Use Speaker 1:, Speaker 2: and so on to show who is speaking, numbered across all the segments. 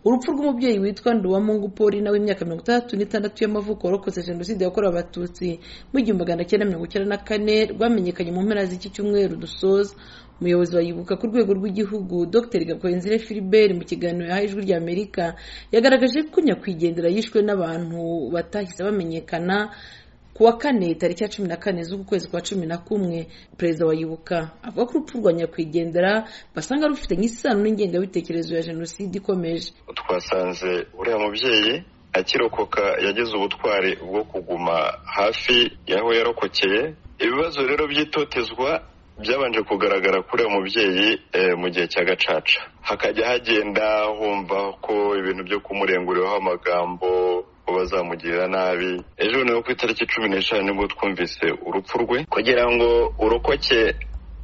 Speaker 1: urupfu rw'umubyeyi witwa nduwamungu paulina w'imyaka mirongo itandatu n'itandatu y'amavuko warokotse jenoside yakorewe abatutsi mu gihumbi magana cyenda mirongo icyenda na kane rwamenyekanye mu mpera z'iki cyumweru dusoza umuyobozi wa yibuka ku rwego rw'igihugu dr gakwenzire philibert mu kiganiro yahaye ijwi rya amerika yagaragaje ko nyakwigendera yishwe n'abantu batahise bamenyekana ku wa kane tariki ya cumi na kane z'ukwezi kwa cumi na kumwe perezida wa yibuka avuga ko urupfu rwa nyakwigendera basanga rufitanye isano n'ingengabitekerezo ya jenoside ikomeje
Speaker 2: twasanze uriya mubyeyi akirokoka yagize ubutwari bwo kuguma hafi y'aho yarokokeye ibibazo rero by'itotezwa byabanje kugaragara kuri uwo mubyeyi mu gihe cya gacaca hakajya hagenda humva ko ibintu byo kumurenguriraho amagambo bazamugirira nabi ejo ni ku itariki cumi n'eshanu nibwo twumvise urupfu rwe kugira ngo urokoke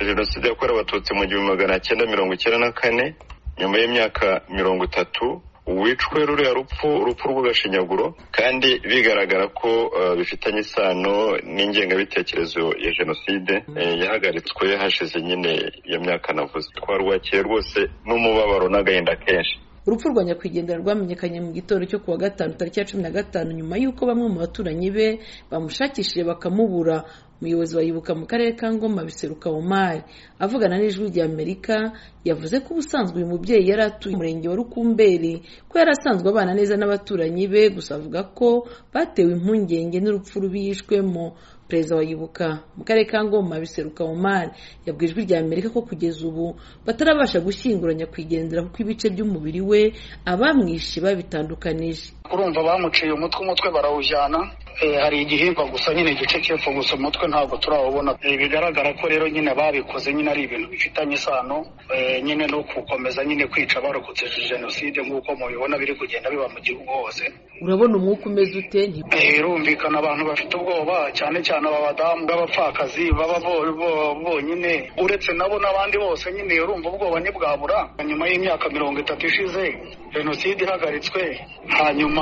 Speaker 2: jenoside yakorewe abatutsi mu gihumbi magana cyenda mirongo icyenda na kane nyuma y'imyaka mirongo itatu wicwe ruriya rupfu urupfu rw'agashinyaguro kandi bigaragara ko bifitanye isano n'ingengabitekerezo ya jenoside yahagaritswe hashize nyine iyo myaka navuze twarwakiye rwose n'umubabaro n'agahinda kenshi
Speaker 1: urupfu rwa nyakwigendera rwamenyekanye mu gitondo cyo kuwa gatanu tariki ya cumi na gatanu nyuma y'uko bamwe mu baturanyi be bamushakishije bakamubura umuyobozi wa yibuka mu karere ka ngoma biseruka omari avugana n'ijwi rya amerika yavuze ko ubusanzwe uyu mubyeyi yari atuye umurenge wa rukumberi ko yari asanzwe abana neza n'abaturanyi be gusa avuga ko batewe impungenge n'urupfu rubi yishwemo perezida wa yibuka mu karere ka ngoma biseruka omar yabwiye ijwi rya amerika ko kugeza ubu batarabasha gushyingura nyakwigendera kuko ibice by'umubiri we abamwishe babitandukanije
Speaker 3: urumva bamuciye umutwe umutwe barawujyana hari igihimba gusa nyine igice cyepfo gusa umutwe ntabwo turawubona bigaragara ko rero nyine babikoze nyine ari ibintu bifitanye isano nyine no gukomeza nyine kwica barokotse jenoside nk'uko mubibona biri kugenda biba mu gihugu hose
Speaker 1: urabona umwuka umeze ute
Speaker 3: birumvikana abantu bafite ubwoba cyane cyane aba badamu b'abapfakazi baba bonyine uretse nabo n'abandi bose nyine urumva ubwoba ntibwabura nyuma y'imyaka mirongo itatu ishize jenoside ihagaritswe hanyuma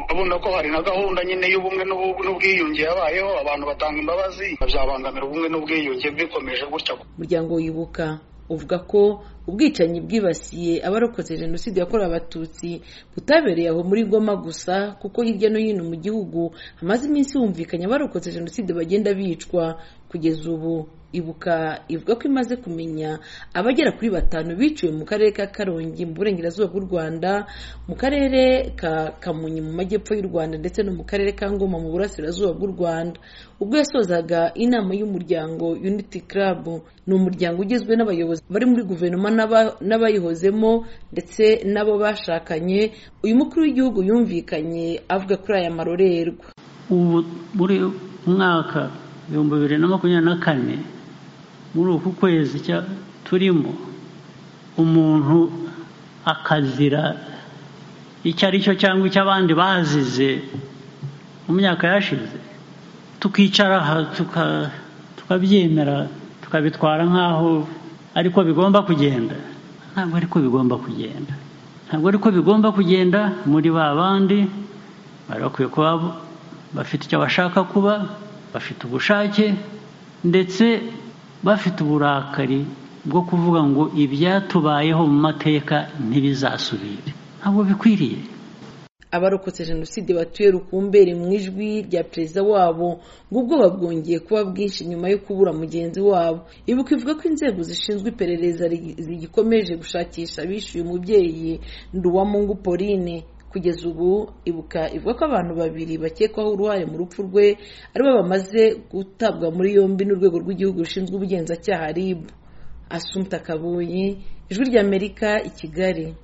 Speaker 3: urabona ko hari na gahunda nyine y'ubumwe n'ubwiyunge yabayeho abantu batanga imbabazi byabangamira ubumwe n'ubwiyunge bikomeje gutya
Speaker 1: umuryango wibuka uvuga ko ubwicanyi bwibasiye abarokotse jenoside yakorewe abatutsi butabereye aho muri ngoma gusa kuko hirya no hino mu gihugu hamaze iminsi humvikanye abarokotse jenoside bagenda bicwa kugeza ubu ibuka ivuga ko imaze kumenya abagera kuri batanu biciwe mu karere ka karongi mu burengerazuba bw'u rwanda mu karere ka kamonyi mu majyepfo y'u rwanda ndetse no mu karere ka ngoma mu burasirazuba bw'u rwanda ubwo yasozaga inama y'umuryango unity club ni umuryango ugizwe n'abayobozi bari muri guverinoma n'abayihozemo ndetse n'abo bashakanye uyu mukuru w'igihugu yumvikanye avuga kuri aya marorerwa
Speaker 4: ubu muri mwaka ibihumbi bibiri na makumyabiri na kane muri uku kwezi turimo umuntu akazira icyo ari cyo cyangwa icyo abandi bazize mu myaka yashize tukicara aha tukabyemera tukabitwara nk'aho ariko bigomba kugenda ntabwo ariko bigomba kugenda ntabwo ariko bigomba kugenda muri ba bandi bari bakwiye kuba bafite icyo bashaka kuba bafite ubushake ndetse bafite uburakari bwo kuvuga ngo ibyatubayeho mu mateka ntibizasubire ntabwo bikwiriye
Speaker 1: abarokotse jenoside batuye rukumbere mu ijwi rya perezida wabo ngo ubwoba bwongeye kuba bwinshi nyuma yo kubura mugenzi wabo ibuka ivuga ko inzego zishinzwe iperereza zigikomeje gushakisha abishyuye umubyeyi nduwamungu pauline kugeza ubu ibuka ivuga ko abantu babiri bakekwaho uruhare mu rupfu rwe aribo bamaze gutabwa muri yombi n'urwego rw'igihugu rushinzwe ubugenzacyaha rib asumta kabuyi ijwi ry'amerika i kigali